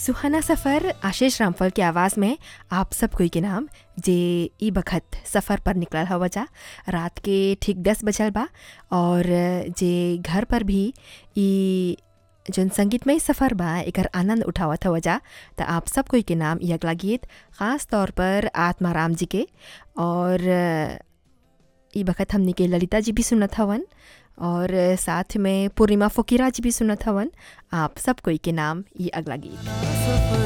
सुहाना सफ़र आशीष रामफल के आवाज़ में आप सब कोई के नाम जे ई बखत सफ़र पर निकलल हवा जा रात के ठीक दस बजल बा और जे घर पर भी ई जौन संगीतमय सफ़र बा एकर आनंद उठावत हवा जा त आप सब कोई के नाम ई अगला गीत ख़ास तौर पर आत्माराम जी के और ई बखत हमनी के ललिता जी भी सुनत हवन और साथ में पूर्णिमा फ़कीरा जी भी सुनत हवन आप सब कोई के नाम ई अगला गीत